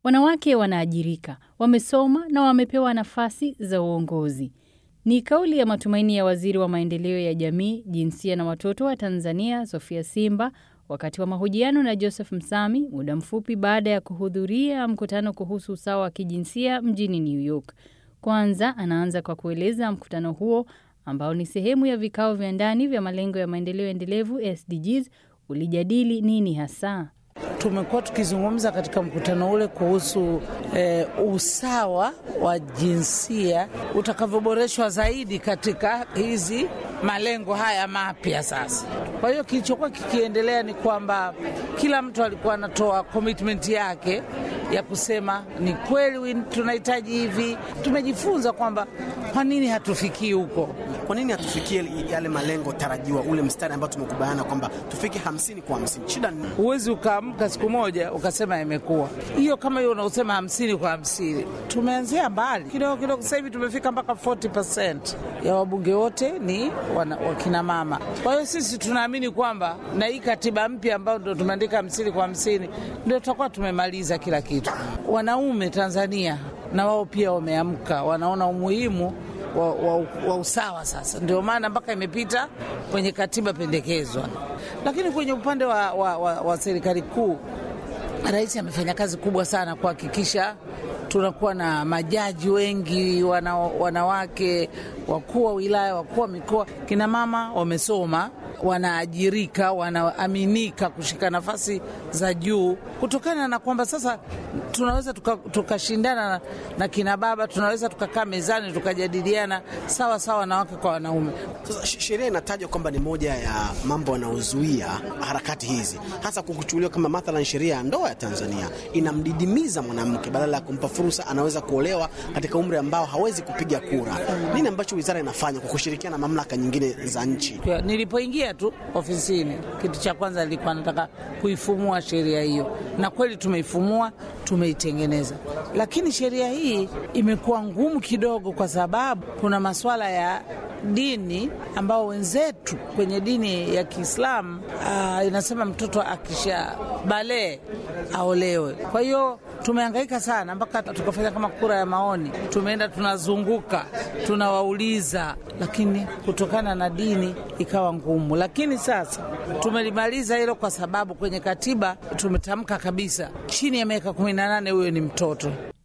wanawake wanaajirika, wamesoma na wamepewa nafasi za uongozi. Ni kauli ya matumaini ya waziri wa maendeleo ya jamii, jinsia na watoto wa Tanzania, Sofia Simba, wakati wa mahojiano na Joseph Msami muda mfupi baada ya kuhudhuria mkutano kuhusu usawa wa kijinsia mjini New York. Kwanza anaanza kwa kueleza mkutano huo ambao ni sehemu ya vikao vya ndani vya malengo ya maendeleo endelevu SDGs ulijadili nini hasa. Tumekuwa tukizungumza katika mkutano ule kuhusu eh, usawa wa jinsia utakavyoboreshwa zaidi katika hizi malengo haya mapya sasa. Kwa hiyo kilichokuwa kikiendelea ni kwamba kila mtu alikuwa anatoa commitment yake ya kusema ni kweli tunahitaji hivi. Tumejifunza kwamba kwa nini hatufikii huko, kwa nini hatufikie yale malengo tarajiwa, ule mstari ambao tumekubaliana kwamba tufike hamsini kwa hamsini. Shida ni huwezi ukaamka siku moja ukasema imekuwa hiyo kama hiyo unaosema hamsini kwa hamsini. Tumeanzia mbali kidogo kidogo, sasa hivi tumefika mpaka 40% ya wabunge wote ni wakina mama. Kwa hiyo sisi tunaamini kwamba na hii katiba mpya ambayo ndo tumeandika hamsini kwa hamsini ndio tutakuwa tumemaliza kila kitu. Wanaume Tanzania na wao pia wameamka, wanaona umuhimu wa, wa, wa usawa sasa. Ndio maana mpaka imepita kwenye katiba pendekezwa. Lakini kwenye upande wa, wa, wa, wa serikali kuu, rais amefanya kazi kubwa sana kuhakikisha tunakuwa na majaji wengi wana, wanawake, wakuu wa wilaya, wakuu wa mikoa, kina mama wamesoma wanaajirika wanaaminika kushika nafasi za juu, kutokana na kwamba sasa tunaweza tukashindana tuka na, na kina baba, tunaweza tukakaa mezani tukajadiliana sawa sawa, wanawake kwa wanaume. Sasa sheria inatajwa kwamba ni moja ya mambo yanayozuia harakati hizi, hasa kukuchukuliwa kama mathalan, sheria ya ndoa ya Tanzania inamdidimiza mwanamke, badala ya kumpa fursa, anaweza kuolewa katika umri ambao hawezi kupiga kura. Nini ambacho wizara inafanya kwa kushirikiana na mamlaka nyingine za nchi? Nilipoingia tu ofisini, kitu cha kwanza nilikuwa nataka kuifumua sheria hiyo, na kweli tumeifumua, tumeitengeneza, lakini sheria hii imekuwa ngumu kidogo, kwa sababu kuna masuala ya dini ambao wenzetu kwenye dini ya Kiislamu uh, inasema mtoto akisha balee aolewe. Kwa hiyo tumehangaika sana mpaka tukafanya kama kura ya maoni, tumeenda tunazunguka, tunawauliza, lakini kutokana na dini ikawa ngumu. Lakini sasa tumelimaliza hilo, kwa sababu kwenye katiba tumetamka kabisa, chini ya miaka kumi na nane huyo ni mtoto.